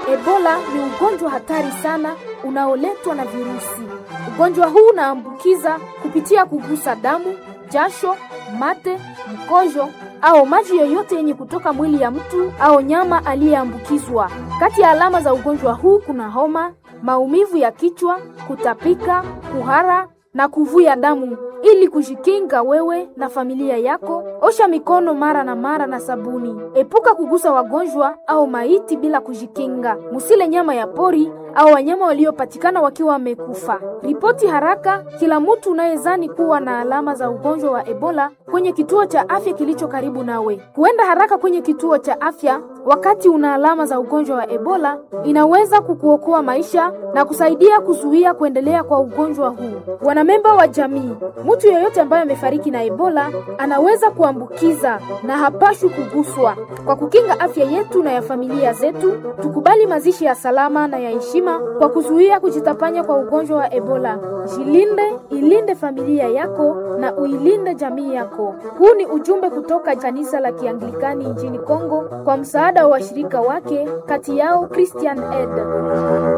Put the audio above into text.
Ebola ni ugonjwa hatari sana unaoletwa na virusi. Ugonjwa huu unaambukiza kupitia kugusa damu, jasho, mate, mkojo au maji yoyote yenye kutoka mwili ya mtu au nyama aliyeambukizwa. Kati ya alama za ugonjwa huu kuna homa, maumivu ya kichwa, kutapika, kuhara na kuvuja damu. Ili kujikinga wewe na familia yako, osha mikono mara na mara na sabuni. Epuka kugusa wagonjwa au maiti bila kujikinga. Musile nyama ya pori au wanyama waliopatikana wakiwa wamekufa. Ripoti haraka kila mtu unayezani kuwa na alama za ugonjwa wa Ebola kwenye kituo cha afya kilicho karibu nawe. Kuenda haraka kwenye kituo cha afya wakati una alama za ugonjwa wa Ebola inaweza kukuokoa maisha na kusaidia kuzuia kuendelea kwa ugonjwa huu. Wanamemba wa jamii, mtu yeyote ambaye amefariki na Ebola anaweza kuambukiza na hapashwi kuguswa. Kwa kukinga afya yetu na ya familia zetu, tukubali mazishi ya salama na ya heshima kwa kuzuia kujitapanya kwa ugonjwa wa Ebola. Jilinde, ilinde familia yako na uilinde jamii yako. Huu ni ujumbe kutoka kanisa la Kianglikani nchini Kongo kwa msaada wa washirika wake, kati yao Christian Aid.